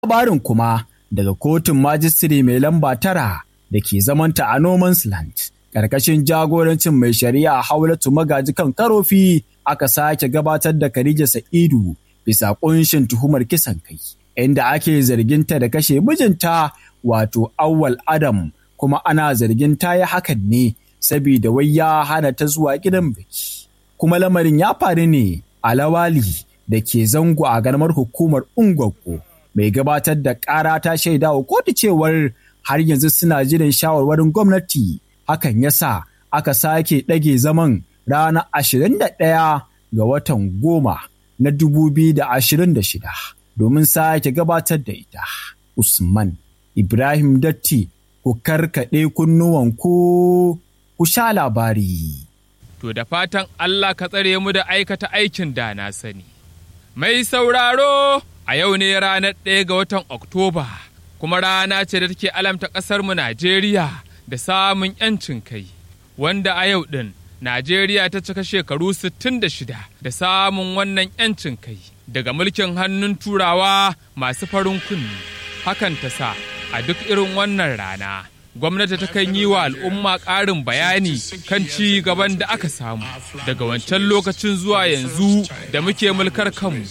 labarin kuma daga kotun majistire mai lamba tara da ke zamanta a Noman's Land. Ƙarƙashin jagorancin mai shari'a Haulatu Magaji kan karofi aka sake gabatar da Khadija Sa'idu bisa ƙunshin tuhumar kisan kai, inda ake zarginta da kashe mijinta wato Awwal Adam kuma ana zargin ta yi hakan ne saboda wai ya hana ta zuwa gidan biki. Kuma lamarin ya faru ne a Lawali da ke zango a garmar hukumar Ungwaggo. Mai gabatar da ƙara ta shaida wa kotu cewar har yanzu suna jiran shawarwarin gwamnati hakan yasa aka sake ɗage zaman ranar 21 ga watan goma na 2026 domin sake gabatar da ita. Usman Ibrahim Datti ku karkaɗe kunnuwanku ku sha labari. To da fatan Allah ka tsare mu da aikata aikin da na sani. Mai sauraro a yau ne ranar ɗaya ga watan Oktoba. kuma rana ce da take alamta ƙasarmu Najeriya da samun 'yancin kai, wanda a yau ɗin Najeriya ta cika shekaru 66 da samun wannan 'yancin kai daga mulkin hannun turawa masu farin kunni. Hakan ta sa a duk irin wannan rana. Gwamnati ta kan yi wa al'umma ƙarin bayani kan ci gaban da aka samu daga wancan lokacin zuwa yanzu da muke mulkar kanmu.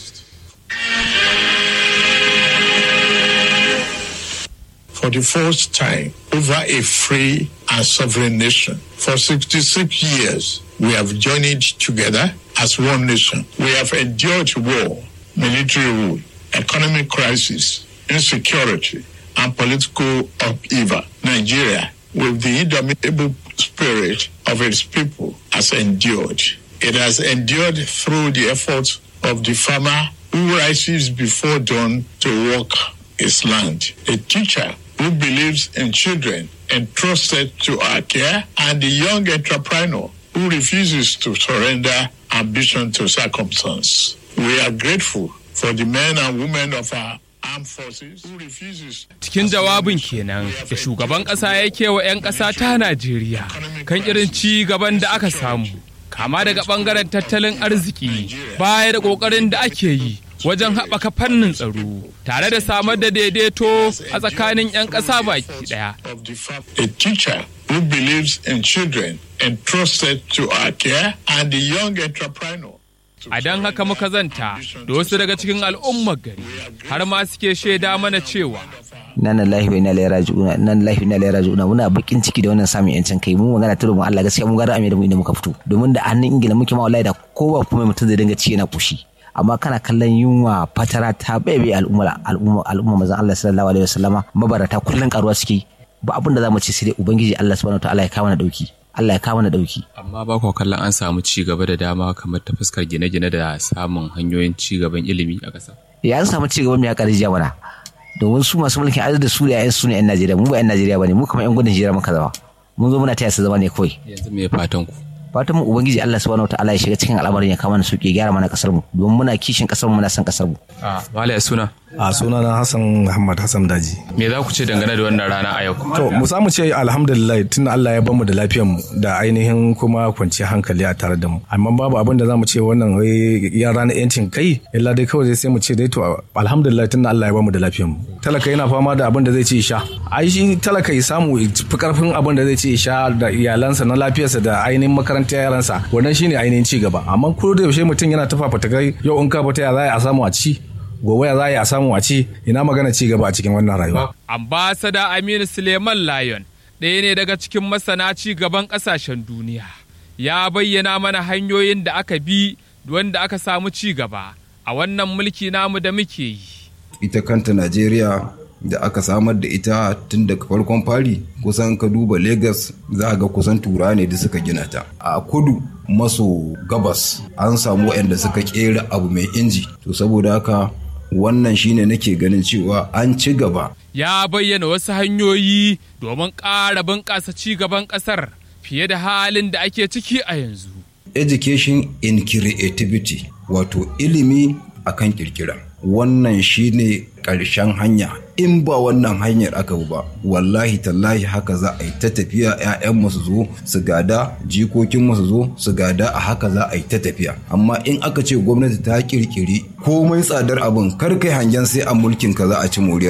for the first time over a free and sovereign nation. For 66 years, we have journeyed together as one nation. We have endured war, military rule, economic crisis, insecurity, and political upheaval. Nigeria, with the indomitable spirit of its people, has endured. It has endured through the efforts of the farmer who rises before dawn to work his land. A teacher who believes in children entrusted to our care, and the young entrepreneur who refuses to surrender ambition to circumstance. We are grateful for the men and women of our armed forces who refuses. Cikin jawabin kenan da shugaban ƙasa ya wa 'yan ƙasa ta Najeriya kan irin ci gaban da aka samu, kama daga ɓangaren tattalin arziki baya da ƙoƙarin da ake yi wajen haɓaka fannin tsaro tare da samar da daidaito a tsakanin 'yan ƙasa baki ɗaya. A teacher who believes in children entrusted to our care and the young entrepreneur. A don haka muka zanta da wasu daga cikin al'ummar gari har ma suke shaida mana cewa nan lahi wa inna ilaihi raji'un nan lahi wa inna ilaihi raji'un muna bakin ciki da wannan samun yancin kai mu magana ta mu Allah gaskiya mun gara da mu inda muka fito domin da hannun ingila muke ma wallahi da kowa kuma mutum zai dinga ci yana kushi amma kana kallon yunwa fatara ta baibe al'umma al'umma al'umma manzon Allah sallallahu alaihi wasallama mabarata kullun karuwa suke ba abin da zamu ce sai dai ubangiji Allah subhanahu wataala ya kawo na dauki Allah ya kawo na dauki amma ba ku kallon an samu ci gaba da dama kamar ta fuskar gine-gine da samun hanyoyin ci gaban ilimi a ƙasa ya an samu ci gaban ya ƙarfi mana domin su masu mulkin arziki da su da 'yan su ne 'yan Najeriya mu ba 'yan Najeriya bane mu kuma 'yan gudun hijira muka zama mun zo muna taya su zama ne kawai yanzu me fatan ku fatan mu ubangiji Allah subhanahu wataala ya shiga cikin al'amarin ya kama mana sauki ya gyara mana kasar mu domin muna kishin kasar mu muna son kasar mu a wala ya suna a sunana Hassan Muhammad Hassan Daji me za ku ce dangane da wannan rana a yau to mu samu ce alhamdulillah tun Allah ya bamu da lafiyar mu da ainihin kuma kwanciyar hankali a tare da mu amma babu abin da zamu ce wannan ya ranar yancin kai illa dai kawai sai mu ce dai to alhamdulillah tun Allah ya bamu da lafiyar mu talaka yana fama da abin da zai ce sha ai shi talaka ya samu fi karfin abin da zai ce sha da iyalansa na lafiyarsa da ainihin makarantar yaransa wannan shine ainihin ci gaba amma ko da yaushe mutum yana tafa fatakai yau in ka fita ya za a samu a ci gobe ya za a samu a ci ina magana ci gaba a cikin wannan rayuwa ambasada Aminu Suleiman Lion ɗaya ne daga cikin masana ci gaban ƙasashen duniya ya bayyana mana hanyoyin da aka bi wanda aka samu ci gaba a wannan mulki namu da muke yi ita kanta Najeriya da aka samar da ita tun daga farkon fari kusan ka duba Legas za ga kusan tura ne da suka gina ta. A kudu maso gabas an samu waɗanda suka kera abu mai inji. To saboda haka wannan shine nake ganin cewa an ci gaba. Ya bayyana wasu hanyoyi domin ƙara bunƙasa ci gaban ƙasar fiye da halin da ake ciki a yanzu. Education in creativity wato ilimi akan kirkira. wannan shine ƙarshen hanya in ba wannan hanyar aka ba wallahi tallahi haka za a yi ta tafiya 'ya'yan su zo su gada jikokin su zo su gada a haka za a yi ta tafiya amma in aka ce gwamnati ta kirkiri komai tsadar abin kar kai hangen sai a mulkin ka za a ci moriyar